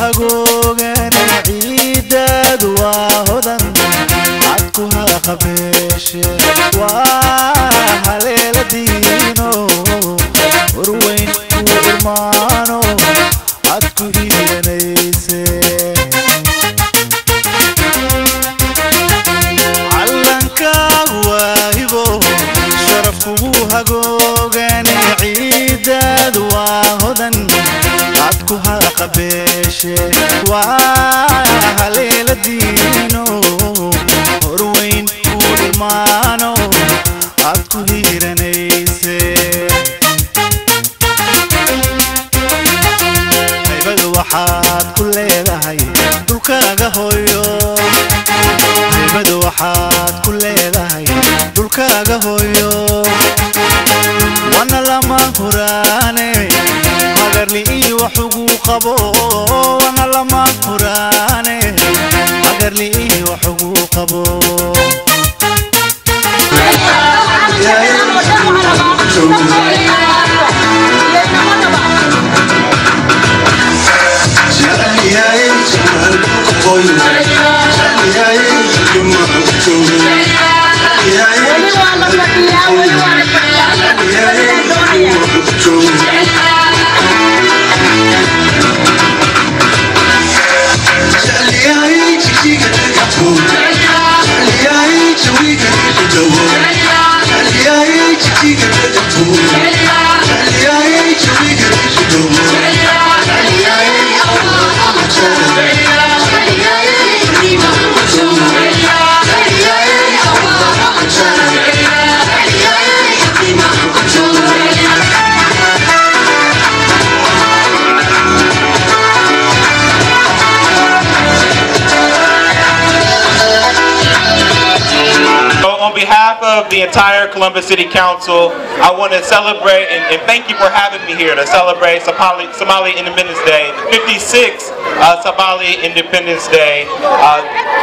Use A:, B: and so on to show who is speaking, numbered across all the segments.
A: hagoogan ciidaadu waa hodan cadku haqabeeshe waa haleela diino horweyn ku irmaano cadku hiiranayse callankaagu waa hibo sharaf kugu hagoogan ciidaadu waa hodan cadku haqabeeshe waa haleela diino horweyn ku irmaano cadku hiiranayse haybada waxaad ku leedahay dhulkaaga hooyo haybada waxaad ku leedahay dhulkaaga hooyo wana lama huraane hagarli iyo wax ugu qabo wana lama huraane hagarli iyo wax ugu qabo
B: So on behalf of the entire Columbus City Council, I want to celebrate and, and thank you for having me here to celebrate Somali, Somali Independence Day, the 56th uh, Somali Independence Day. Uh,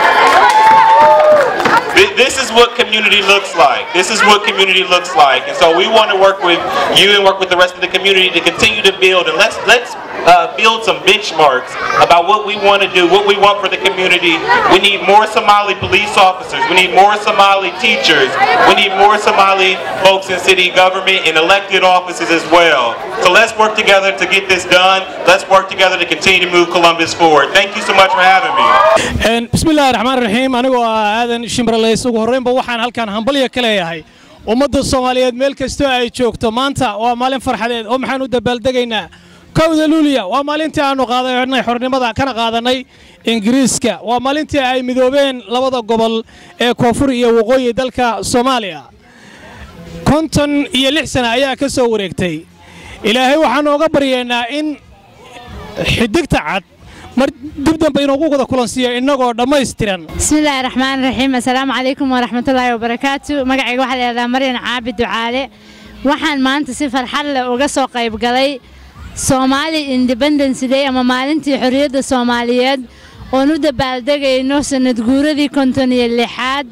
B: thi- this is what community looks like. This is what community looks like. And so we want to work with you and work with the rest of the community to continue to build. And let's let's uh, build some benchmarks about what we want to do, what we want for the community. We need more Somali police officers. We need more Somali teachers. We need more Somali folks in city government and elected offices as well. So let's work together to get this done. Let's work together to continue to move Columbus forward. Thank you so much for having me.
C: Een, bismillaahi raxmaan raxiim anigoo ah aadan shimraleys ugu horreynba waxaan halkan hambalya ka leeyahay ummadda soomaaliyeed meel kastoo ay joogto maanta waa maalin farxadeed oo maxaan u dabaaldegaynaa kowda luuliya waa maalintii aannu qaadanay xornimada kana qaadanay ingiriiska waa maalintii ay midoobeen labada gobol ee koonfur iyo waqooyi dalka soomaaliya konton iyo lix sana ayaa ka soo wareegtay ilaahay waxaannu oga baryaynaa in xidigta cad mar dib dambe inoogu wada kulansiiyo innagoo dhammaystiran
D: bismillaahi raxmaan raxiim assalaamu calaykum waraxmatullaahi wabarakaatu magacayga waxaa la yidhahdaa maryan caabi ducaale waxaan maanta si farxad leh uga soo qayb galay soomaali independence day ama maalintii xorriyadda soomaaliyeed oon u dabaaldegayno sanad guuradii konton iyo lixaad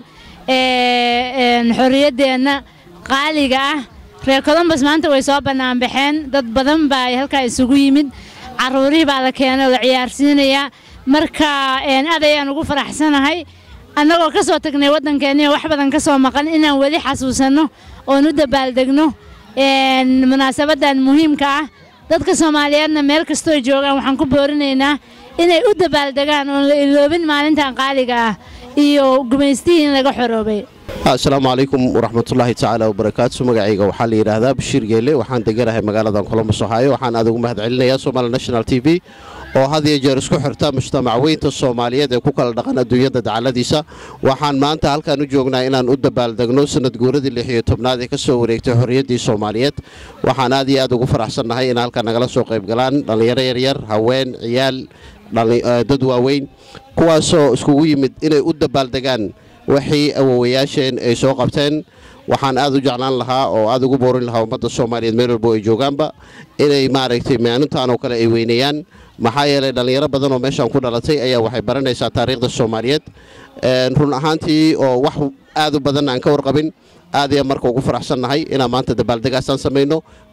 D: ee een, xorriyaddeenna qaaliga ah reer colombos maanta way soo bannaanbaxeen dad badan baa halkaa isugu yimid caruurihii baa la keenay oo la ciyaarsiinayaa marka een, aad ayaan ugu faraxsanahay annagoo ka soo tagnay waddankeennii oo wax badan ka soo maqan inaan weli xasuusanno oon u dabaaldegno een, munaasabaddan muhiimka ah dadka soomaaliyeedna meel kastoo joogaan waxaan ku boorinaynaa inay u dabaaldegaan oon la iloobin maalintan qaaliga ah iyo gumaystihii in laga xoroobay
E: asalaamu calaykum waraxmatullaahi tacaala wabarakaatu magacayga waxaa la yidhaahdaa bashiir geele waxaan deganahay magaaladan colombos ohaayo waxaan aad ugu mahad celinayaa somali national t v oo had iyo jeer isku xirta mujtamac weynta soomaaliyeed ee ku kala dhaqan adduunyada dacaladiisa waxaan maanta halkaan u joognaa inaan u dabaaldegno sanad guuradii lix iyo tobnaad ee ka soo wareegtay xorriyaddii soomaaliyeed waxaan aad iyo aad ugu faraxsannahay in halkaan nagala soo qayb galaan dhallinyaro yaryar haween ciyaal dhalli- eh, dad waaweyn kuwaasoo iskugu yimid inay u dabaaldegaan wixii awowayaasheen ay soo qabteen waxaan aad u jeclaan lahaa oo aad ugu boorin lahaa ummadda soomaaliyeed meel walbo ay joogaanba inay maaragtay maalintan oo kale ay weyneeyaan maxaa yeelay dhallinyaro badan oo meeshaan ku dhalatay ayaa waxay baranaysaa taariikhda soomaaliyeed Een, run ahaantii oo wax aad u badan aan ka warqabin aad ayaan marka ugu faraxsannahay inaan maanta dabaaldegaasaan samayno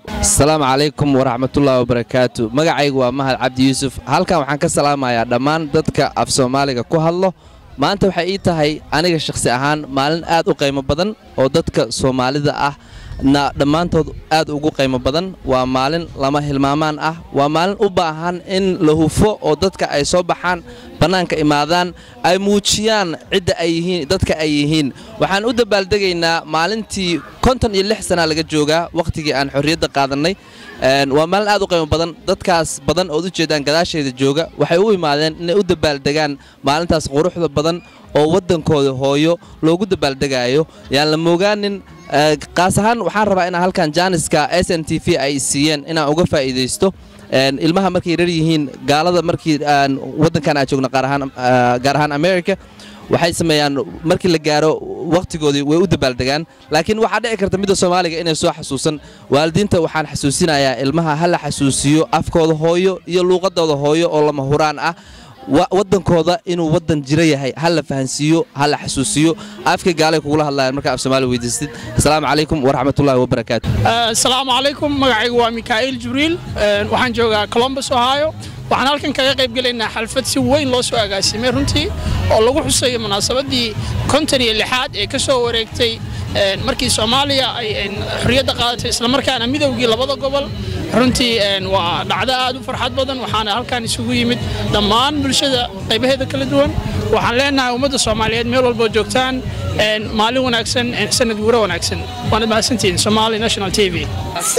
F: asalaamu calaykum waraxmatullaahi wabarakaatu magacaygu waa mahad cabdi yuusuf halkan waxaan ka salaamayaa dhammaan dadka af soomaaliga ku hadlo maanta waxay ii tahay aniga shakhsi ahaan maalin aad u qiimo badan oo dadka soomaalida ah na dhammaantood aad ugu qiimo badan waa maalin lama hilmaamaan ah waa maalin u baahan in la hufo oo dadka ay soo baxaan bannaanka imaadaan ay muujiyaan cidda ay yihiin dadka ay yihiin waxaan u dabaaldegaynaa maalintii konton iyo lix sana laga joogaa wakhtigii aan xorriyadda qaadannay waa maalin aad u qiimo badan dadkaas badan ood u jeedaan gadaasheeda jooga waxay u imaadeen inay u dabaaldegaan maalintaas quruxda badan oo waddankooda hooyo loogu dabaaldegaayo yaan la moogaanin qaas ahaan waxaan rabaa inaan halkan jaaniska s n t v ay siiyeen inaan uga faa'iidaysto ilmaha markay rar yihiin gaalada markii waddankan aan joogno gaar ahaan america waxay sameeyaan markii la gaaro wakhtigoodii way u dabaaldegaan laakiin waxaa dhici karta midda soomaaliga inay soo xasuusan waalidiinta waxaan xasuusinayaa ilmaha ha la xasuusiyo afkooda hooyo iyo luuqadooda hooyo oo lama huraan ah waddankooda inuu waddan jiro yahay ha la fahansiiyo ha la xasuusiyo afka gaalay kugula hadlayaan markaa af soomaali weydiistid asalaamu calaykum waraxmatullaahi wabarakaatu
G: asalaamu calaykum magacaygu waa mikaa'iil jibriil waxaan joogaa colombus ohio waxaan halkan kaga qayb gelaynaa xalfad si weyn loo soo agaasimay runtii oo lagu xusayo munaasabaddii konton iyo lixaad ee ka soo wareegtay markii soomaaliya ay xorriyadda qaadatay islamarkaana midowgii labada gobol runtii waa dhacdo aad u farxad badan waxaana halkan isugu yimid dhammaan bulshada qaybaheeda kala duwan waxaan leenahay ummadda soomaaliyeed meel walboo joogtaan maalin wanaagsan sanad guuro wanaagsan waanad mahadsantihiin somali national t v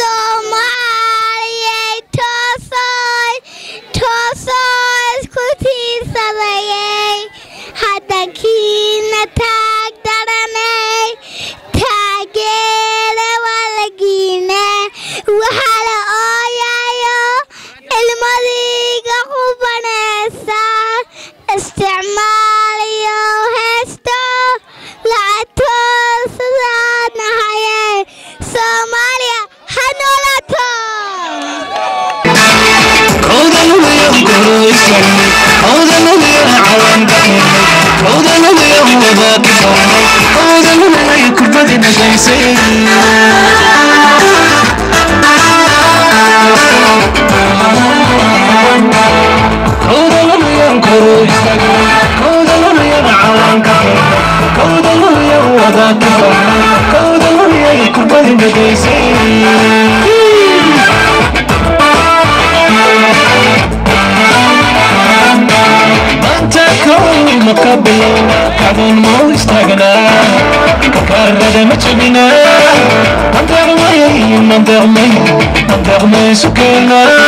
H: haddankiina taag daranay taageera walagiina waxaa la ooyayo ilmadiiga qubanaysa isticmaaliyo heesto lacagtood sidaad nahaye soomaaliya ha noolato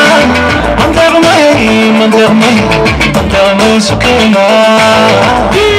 I: Sukena